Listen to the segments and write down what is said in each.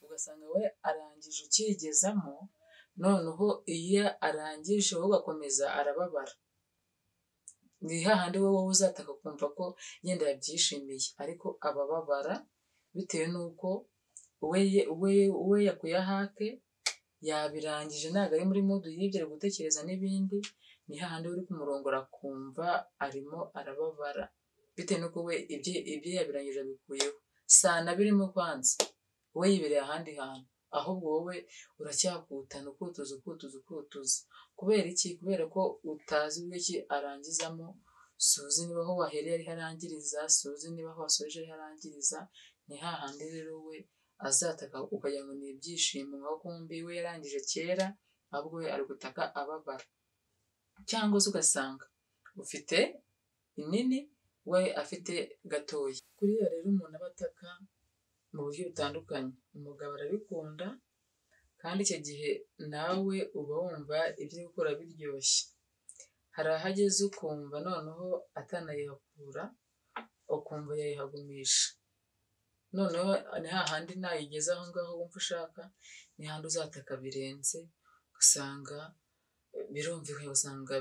ugasanga we arangije ukiyigezamo noneho iyo arangije wowe ugakomeza arababara ni hahandi wowe uzataka kumva ko yenda yabyishimiye ariko abababara bitewe n'uko we yakuye ahake yabirangije ntabwo ari muri mudu y'ibyo ari gutekereza n'ibindi ni hahandi uri kumurongora akumva arimo arababara bitewe n'uko we ibyo yabirangije abikuyeho si anabirimo kwanza we yibereye ahandi hantu ahubwo wowe uracyakutana ukutuza ukutuza ukutuza kubera iki kubera ko utazi uburyo ki arangizamo suzi niba aho wahereye ariho arangiriza suzi niba aho wasoje ariho arangiriza ni hahandi rero we azataka ukagira ngo ni ibyishimo nka kumbi we yarangije kera ahubwo we ari gutaka ababara cyangwa se ugasanga ufite inini we afite gatoya kuriya rero umuntu aba ataka mu buryo butandukanye umugabo arabikunda kandi icyo gihe nawe uba wumva ibyo gukora biryoshye hari aho ageze ukumva noneho atanayihakura ukumva yayihagumisha noneho ni hahandi nayigeze aho ngaho wumva ushaka ni handi uzataka birenze ugasanga birumvikanye usanga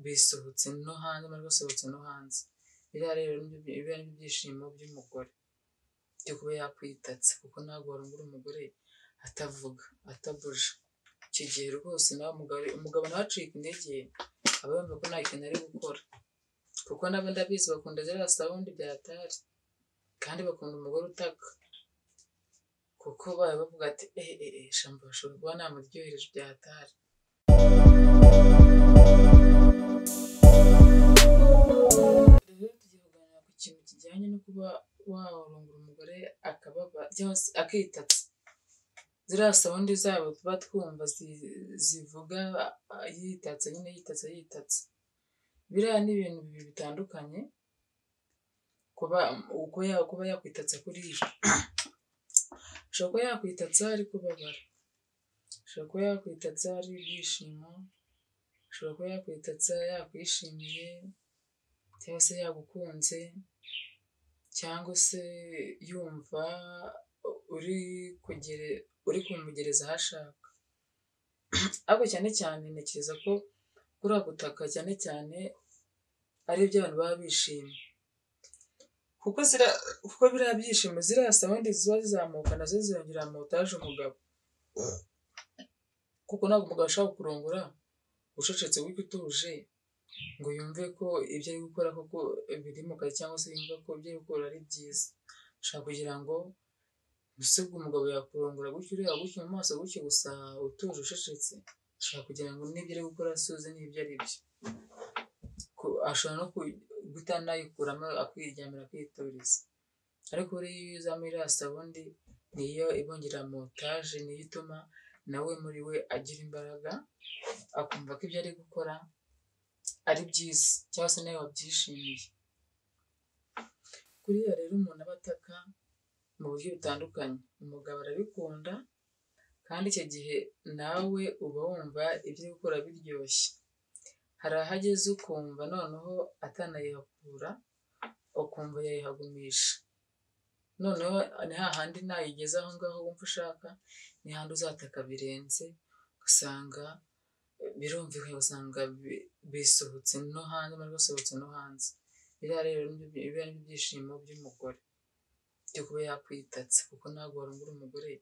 bisohotse no hanze bisohotse no hanze biriya rero biba ari ibyishimo by'umugore byo kuba yakwitatse kuko ntabwo warungura umugore atavuga atabuja icyo gihe rwose nawe umugabo nawe acika intege aba yumva ko nta kintu ari gukora kuko nabo ndabizi bakunda ziriya sawundi bya atari kandi bakunda umugore utaka kuko baba bavuga ati eee shambo bashobora kuba namuryohereje bya atari rero tugiye kuganira ku kintu kijyanye no kuba warongora umugore akababa akitatse ziriya sawundi zabo tuba twumva zivuga yitatse nyine yitatse yitatse biriya ni ibintu bibiri bitandukanye kuba kuba yakwitatse kuriya ushobora kuba yakwitatse ari kubabara ushobora kuba yakwitatse ari ibyishimo ushobora kuba yakwitatse yakwishimiye cyangwa se yagukunze cyangwa se yumva uri kugere uri kumugereza aho ashaka ariko cyane cyane ntekereza ko kuriya gutaka cyane cyane ari ibyo abantu baba bishimye kuko zira kuko biriya byishimo ziriya sawundi ziba zizamuka nazo ziyongera motaje umugabo kuko ntabwo umugabo ashobora kurongora ucecetse wiga utuje ngo yumve ko ibyo ari gukora koko biri mu kazi cyangwa se yumve ko ibyo ari gukora ari byiza ashobora kugira ngo usibwe umugabo yakurongora gutyo ureba gutyo mu maso gutyo gusa utuje ucecetse ashobora kugira ngo n'ibyo ari gukora asuze n'ibyo ari byo ashobora no guta nayikuramo akiryamira akitoreza ariko iyo uzamo iriya sawundi niyo ibongera montaje niyo ituma nawe muri we agira imbaraga akumva ko ibyo ari gukora ari byiza cyangwa se nawe wabyishimiye kuriya rero umuntu aba ataka mu buryo butandukanye umugabo arabikunda kandi icyo gihe nawe uba wumva ibyo gukora biryoshye hari aho ageze ukumva noneho atanayihakura ukumva yayihagumisha noneho ni hahandi nayigeze aho ngaho wumva ushaka ni hahandi uzataka birenze ugasanga birumvikanye usanga bisohotse no hanze bisohotse no hanze biriya rero biba ari ibyishimo by'umugore byo kuba yakwitatse kuko ntabwo warungura umugore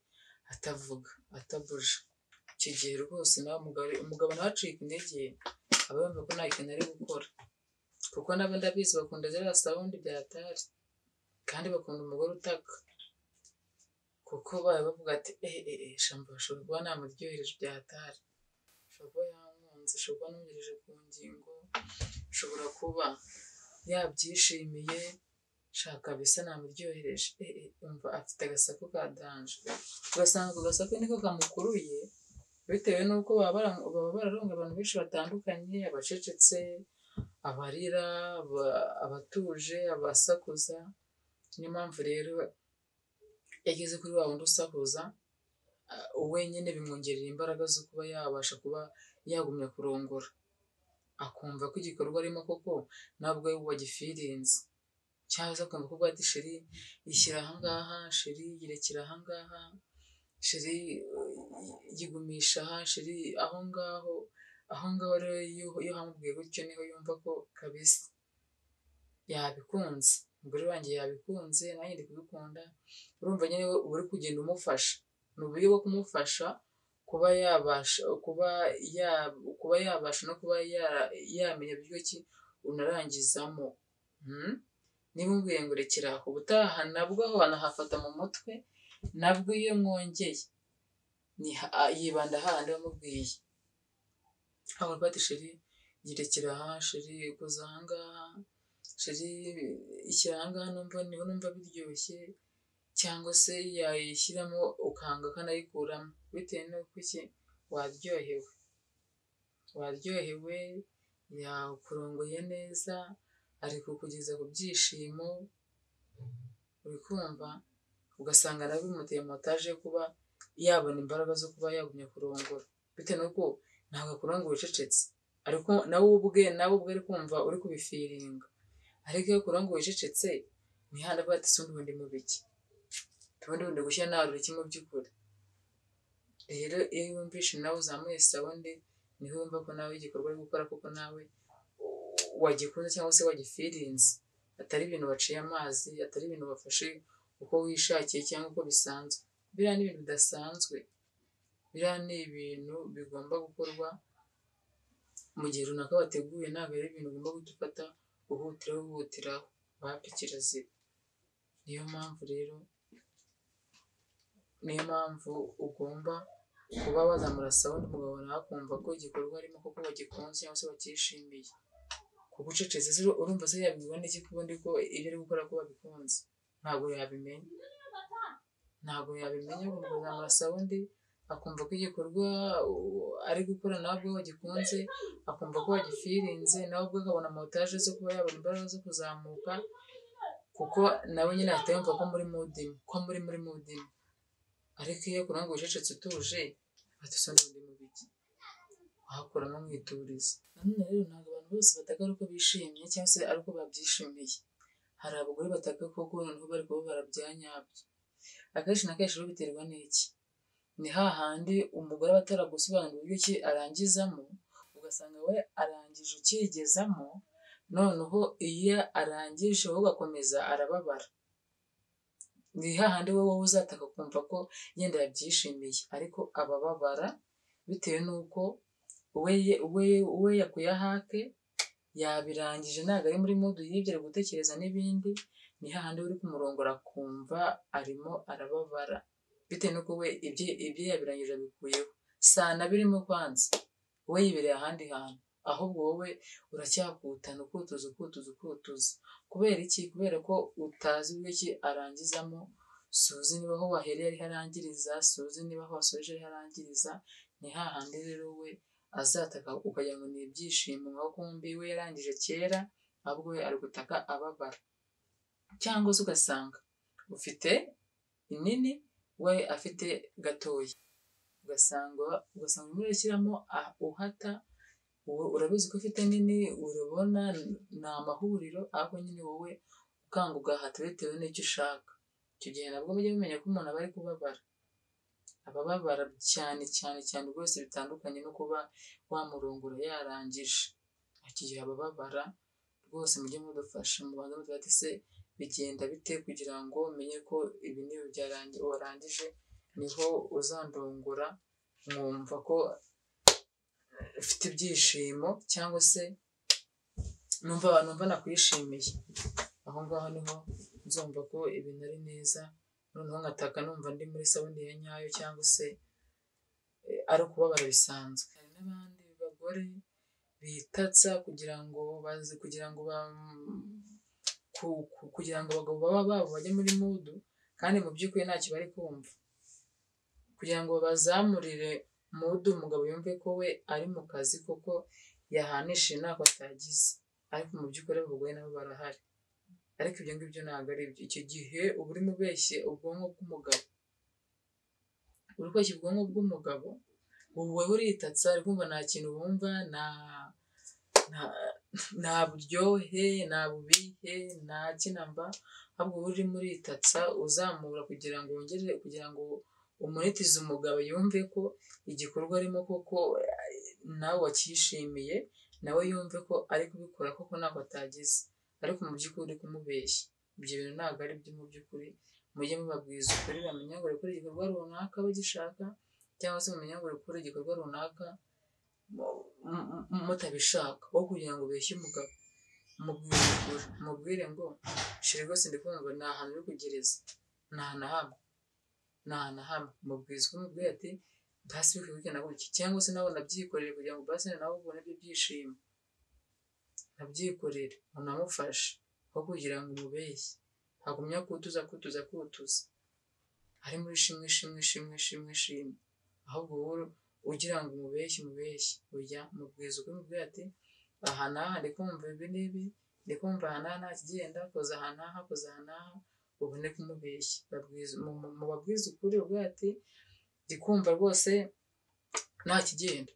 atavuga atabuja icyo gihe rwose nawe umugabo nawe acika intege aba yumva ko nta kintu ari gukora kuko nabo ndabizi bakunda ziriya sawundi bya atari kandi bakunda umugore utaka kuko baba bavuga ati eee shambo bashobora kuba namuryohereje bya atari ashobora kuba yankunze ashobora kuba anongereje ku ngingo ashobora kuba yabyishimiye shaka bisa namuryohereje umva afite agasaku ka danje ugasanga ako gasaku niko kamukuruye bitewe n'uko baba bararonga abantu benshi batandukanye abacecetse abarira abatuje abasakuza niyo mpamvu rero yageze kuri wa wundi usakuza wenyine bimwongerera imbaraga zo kuba yabasha kuba yagumya kurongora akumva ko igikorwa arimo koko ntabwo we wagifirinze cyangwa se akumva ko bwate sheri ishyira ahangaha sheri yirekera ahangaha sheri yigumisha aha sheri aho ngaho aho ngaho rero iyo iyo hamubwiye gutyo niho yumva ko kabisa yabikunze umugore wanjye yabikunze nanjye ndi kubikunda urumva nyine uba uri kugenda umufasha ni uburyo bwo kumufasha kuba yabasha kuba ya kuba yabasha no kuba yamenya buryo ki unarangizamo niba umbwiye ngo rekera aho ubutaha nabwo aho wanahafata mu mutwe nabwo iyo mwongeye yibanda hahandi wamubwiye aho bati sheri yirekera aha sheri guza aha ngaha sheri ishyira aha ngaha numva niho numva biryoshye cyangwa se yayishyiramo ukanga akanayikuramo bitewe n'uko iki waryohewe waryohewe yakurongoye neza ari kukugeza ku byishimo uri kumva ugasanga nawe bimuteye motaje yo kuba yabona imbaraga zo kuba yagumya kurongora bitewe n'uko ntabwo akurongora ucecetse ariko nawe ubwe nawe ubwe ari kumva uri kubifiringa ariko iyo akurongora ucecetse imihanda bwa tisi undi bundi mu biki ubundi bundi gushyira nawe ureke mu by'ukuri rero iyo wumvishe nawe uzamuye sawundi niho wumva ko nawe igikorwa uri gukora kuko nawe wagikunze cyangwa se wagifirinze atari ibintu waciye amazi atari ibintu wafashe uko wishakiye cyangwa uko bisanzwe biriya ni ibintu bidasanzwe biriya ni ibintu bigomba gukorwa mu gihe runaka wateguye ntabwo ari ibintu ugomba guhita ufata uhutira uhutira wapfa kirazira niyo mpamvu rero niyo mpamvu ugomba kuba wazamura sawundi umugabo nawe akumva ko igikorwa arimo koko bagikunze cyangwa se bakishimiye kugucecetse se urumva se yabibona iki kubundi ko ibyo ari gukora ko babikunze ntabwo yabimenya ntabwo yabimenya agomba kuzamura sawundi akumva ko igikorwa ari gukora nawe ubwe wagikunze akumva ko wagifirinze nawe ubwe akabona motaje zo kuba yabona imbaraga zo kuzamuka kuko nawe nyine ahita yumva ko muri mudima ko muri muri mudima ariko iyo kurango ucecetse utuje batusanga undi mu biki wahakuramo mwituriza nanone rero ntabwo abantu bose bataka ari uko bishimye cyangwa se ari uko babyishimiye hari abagore bataka koko noneho bari kuba barabyanyabyo akenshi na kenshi rero biterwa n'iki ni hahandi umugore aba ataragusobanurira uburyo ki arangizamo ugasanga we arangije ukigezamo noneho iyo arangije wowe ugakomeza arababara ni hahandi wowe uzataka kumva ko yenda yabyishimiye ariko abababara bitewe n'uko we yakuye ahake yabirangije ntabwo ari muri mudu yibye ari gutekereza n'ibindi ni hahandi uri kumurongora akumva arimo arababara bitewe n'uko we ibyo yabirangije abikuyeho sana birimo kwanza we yibereye ahandi hantu ahubwo wowe uracyakutana ukutuza ukutuza ukutuza kubera iki kubera ko utazi uburyo ki arangizamo suzi niba aho wahereye ariho arangiriza suzi niba aho wasoje ariho arangiriza ni hahandi rero we azataka ukagira ngo ni ibyishimo nka kumbi we yarangije kera ahubwo we ari gutaka ababara cyangwa se ugasanga ufite inini we afite gatoya ugasanga ugasanga urimo urashyiramo uhata urabizi ko ufite nini urabona ni amahuriro ahubwo nyine wowe ugahata bitewe n'icyo ushaka icyo gihe nabwo mujye mumenya ko umuntu aba ari kubabara abababara cyane cyane cyane rwose bitandukanye no kuba wamurongora yarangije iki gihe abababara rwose mujye mudufasha mu bantu bati se bigenda bite kugira ngo umenye ko ibi ni byarangiye warangije niho uzandongora mwumva ko ufite ibyishimo cyangwa se numva numva nakwishimiye aho ngaho niho nzumva ko ibintu ari neza noneho nkataka numva ndi muri sabune ya nyayo cyangwa se ari ukubabara bisanzwe hari n'abandi bagore bitatsa kugira ngo bazi kugira ngo kugira ngo abagabo baba babo bajye muri mudu kandi mu by'ukuri ntacyo bari kumva kugira ngo bazamurire mudu umugabo yumve ko we ari mu kazi kuko yahanishije ntabwo atagize ariko mu by'ukuri abagore nabo barahari ariko ibyo ngibyo ntabwo ari byo icyo gihe uba urimo ubeshye ubwonko bw'umugabo uri kweshya ubwonko bw'umugabo wowe uritatsa ari kumva nta kintu wumva nta buryohe nta bubihe nta kinamba ahubwo wowe urimo uritatsa uzamura kugira ngo wongere kugira ngo umuretiza umugabo yumve ko igikorwa arimo koko nawe wacyishimiye nawe yumve ko ari kubikora koko ntabwo atagize ariko mu by'ukuri uri kumubeshya ibyo bintu ntabwo ari byo mu by'ukuri mujye mubabwiza ukuri bamenya ngo gukora igikorwa runaka bagishaka cyangwa se mumenya ngo gukora igikorwa runaka mutabishaka aho kugira ngo ubeshye umugabo mubwire ukuri mubwire ngo shira rwose ndikumva ni ahantu uri kugereza ni ahantu hamwe ni ahantu hamwe mubwiza ukuri mubwire ati basi wiki na gutya cyangwa se nawe nabyikorere kugira ngo basi nawe ubone ibyo byishimo nabyikorere unamufashe aho kugira ngo umubeshye hagumya kutuza kutuza kutuza ari muri shimwe shimwe shimwe shimwe shimwe ahubwo wowe ugira ngo umubeshye umubeshye ujya mubwiza ukuri mubwire ati aha n'aha ndi kumva ibi n'ibi ndi kumva aha n'aha nta kigenda koza aha n'aha koza aha n'aha ubone kumubeshya mubabwiza ukuri ubwo ati ndi kumva rwose nta kigenda